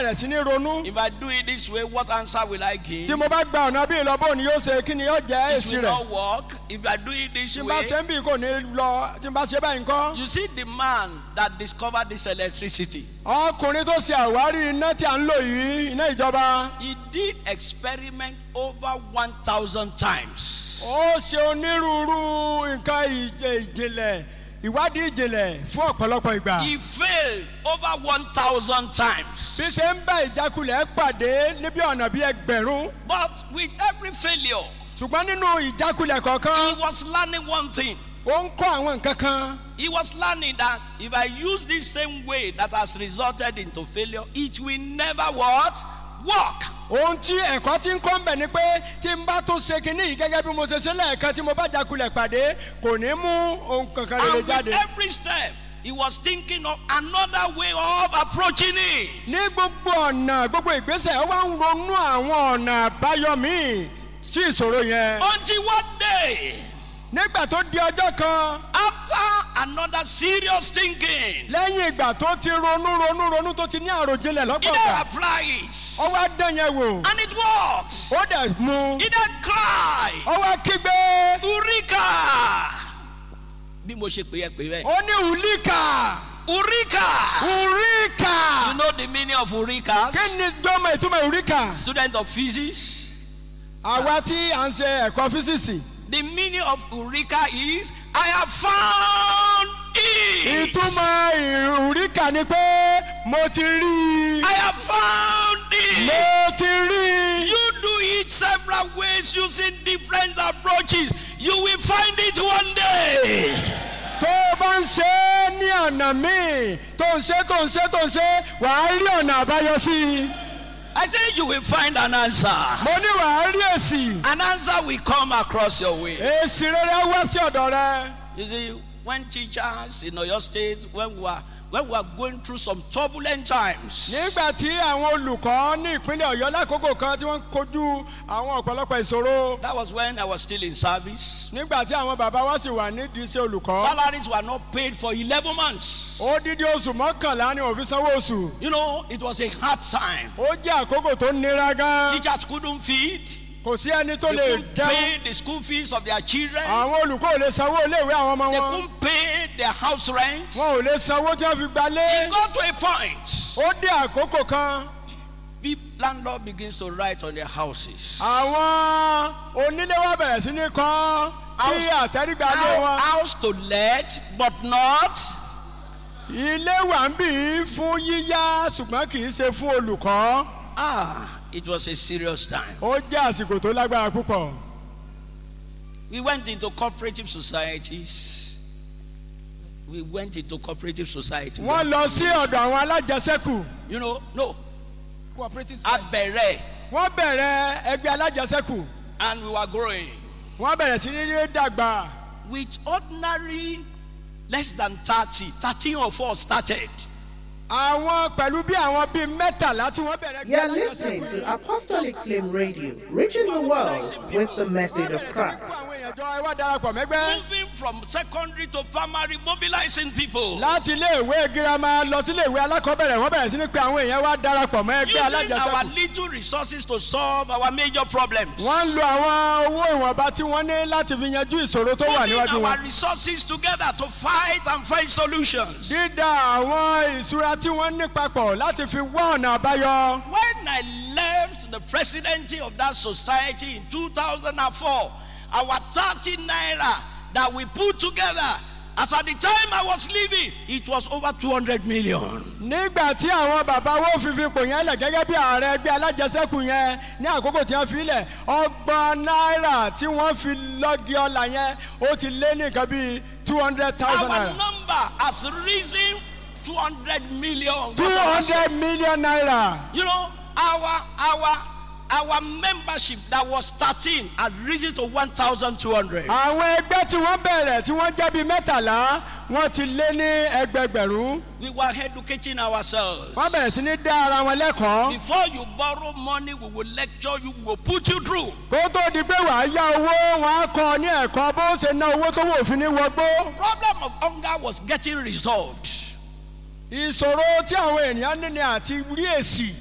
bẹ̀rẹ̀ sí ní ronú If I do it this way, what answer will I give? tí mo bá gba ọ̀nà bí ìlọ́bọ̀ ni yóò ṣe kí ni yóò jẹ́ It èsì will rẹ̀ not work. If I do it this tí n bá way, ṣe ń bì kò ní lọ tí n bá ṣe báyìí ńkọ́. you see the man that discovered this electricity. ọkùnrin tó ṣe àwárí iná tí a ń lò yìí iná ìjọba He did experiment over 1,000 times. ó ṣe onírúurú nǹkan ìjẹ- ìjìnlẹ̀ ìwádìí ìjìnlẹ̀ fún ọ̀pọ̀lọpọ̀ ìgbà. He failed over 1,000 times. bí ṣe ń bá ìjákulẹ̀ pàdé níbi ọ̀nà bíi ẹgbẹ̀rún But with every failure, ṣùgbọ́n nínú ìjákulẹ̀ he kọ̀ọ̀kan was learning one thing. ó ń kọ́ àwọn nǹkan kan He was learning that if I use this same way that has resulted into failure, it will never what? Work. ohun tí ẹ̀kọ́ ti ń kọ́ ń bẹ̀ ni pé tí n bá tún ṣe kinní yìí gẹ́gẹ́ bí mo ṣe ṣe lẹ́ẹ̀kan tí mo bá jákulẹ̀ pàdé kò ní mú ohun kankan rere And with jáde. every step, he was thinking of another way of approaching it. ní gbogbo ọ̀nà gbogbo ìgbésẹ̀ ó wá ń ronú àwọn ọ̀nà àbáyọ míì sí ìṣòro yẹn. Until one day, nígbà tó di ọjọ́ kan after another serious thinking, lẹ́yìn ìgbà tó ti ronú ronú ronú tó ti ní àròjinlẹ̀ he lọ́pọ̀ then ọ̀gbà applies. ó wá dán yẹn wò And it works. ó dẹ̀ mú He then cries, ó wá kígbe Eureka! Bí mo ṣe pè é pè bẹ́ẹ̀. ó ní ùlíkà Eureka! ùríkà You know the meaning of Eureka? kí ni gbọ́mọ̀ ìtumọ̀ ùríkà Student of physics. àwa tí à ń ṣe ẹ̀kọ́ físíìsì The meaning of Eureka is I have found it. ìtumọ̀ ùríkà ni pé mo ti rí i I have found it. mo ti rí i. You do it several ways using different approaches. You will find it one day. tó o bá ń ṣe é ní ọ̀nà míì tó ń ṣe tó ń ṣe tó ń ṣe wàá rí ọ̀nà àbáyọ sí i I say you will find an answer. mo ní wàá rí èsì An answer will come across your way. èsì rere wá sí ọ̀dọ̀ rẹ You see, when teachers in Oyo State, when we were when we were going through some turbulent times, nígbà tí àwọn olùkọ́ ní ìpínlẹ̀ ọ̀yọ́ lákòókò kan tí wọ́n ń kojú àwọn ọ̀pọ̀lọpọ̀ ìṣòro that was when I was still in service. nígbà tí àwọn bàbá wa sì wà nídìí iṣẹ́ olùkọ́ Salaries were not paid for 11 months. odidi oṣù mọ́kànlá ni òfin sanwó oṣù You know, it was a hard time. ó jẹ́ àkókò tó nira gan Teachers couldn't feed, kò sí ẹni tó they lè couldn't jẹun pay the school fees of their children, àwọn olùkọ́ ò lè sanwó iléèwé àwọn ọmọ they wọn couldn't pay their house rent. wọn ò lè sanwó tí wọ́n fi gbalé. It got to a point. ó dé àkókò kan The landlord begins to write on their houses. àwọn onílé wa bẹ̀rẹ̀ sí ní kọ́ sí àtẹ́rígbà ilé How- wọn House to let, but not. ilé wà ń bì í fún yíyá ṣùgbọ́n kì í ṣe fún olùkọ́ Ah, it was a serious time. ó jẹ́ àsìkò tó lágbára púpọ̀ We went into cooperative societies. We went into cooperative society. wọ́n lọ sí ọ̀dọ̀ àwọn alájẹsẹ́kù You know, no, cooperative Abere, wọ́n bẹ̀rẹ̀ ẹgbẹ́ alájẹsẹ́kù and we were growing. wọ́n bẹ̀rẹ̀ sí ní rí dàgbà With ordinary less than 30, 13 of us started. àwọn pẹ̀lú bí àwọn bíi mẹ́tàlá tí wọ́n bẹ̀rẹ̀ You're listening to Apostolic Flame Radio, reaching the world with the message of Christ. àwọn èèyàn jọ ẹ wá darapọ̀ mẹ́gbẹ́ Moving from secondary to primary, mobilizing people. láti ilé ìwé girama lọ sí ilé ìwé alákọ̀ọ́bẹ̀rẹ̀ wọ́n bẹ̀rẹ̀ sí ní pé àwọn èèyàn wá darapọ̀ mọ́ ẹgbẹ́ Using our alájẹsẹ́kù little resources to solve our major problems. wọ́n ń lo àwọn owó ìwọ̀nba tí wọ́n ní láti fi yanjú ìṣòro tó wà Putting níwájú our wọn. resources together to fight and find solutions. dídá àwọn ìṣúra tí wọ́n ní papọ̀ láti fi wá ọ̀nà àbáyọ. When I left the presidency of that society in 2004, our 30 naira that we put together, as at the time I was leaving, it was over 200 million. nígbà tí àwọn bàbá wo fífi ipò yẹn lẹ̀ gẹ́gẹ́ bí ààrẹ ẹgbẹ́ alájẹsẹ́kù yẹn ní àkókò tí wọ́n fi lẹ̀ ọgbọ̀n náírà tí wọ́n fi lọ́gì ọ̀la yẹn ó ti lé ní nǹkan bíi two hundred thousand Our naira. number has risen 200 million. two hundred million naira. You know, our our our membership that was 13 had risen to 1,200. àwọn ẹgbẹ́ tí wọ́n bẹ̀rẹ̀ tí wọ́n jẹ́ bíi mẹ́tàlá wọ́n ti lé ní ẹgbẹgbẹ̀rún. We were educating ourselves. wọ́n bẹ̀rẹ̀ sí ní dá ara wọn lẹ́kọ̀ọ́. Before you borrow money, we will lecture you, we will put you through. kó tó di pé wàá yá owó wọn á kọ ní ẹ̀kọ́ bó ṣe ná owó tó wò fi ní wọgbó. Problem of hunger was getting resolved. ìṣòro tí àwọn ènìyàn ní ni àti rí èsì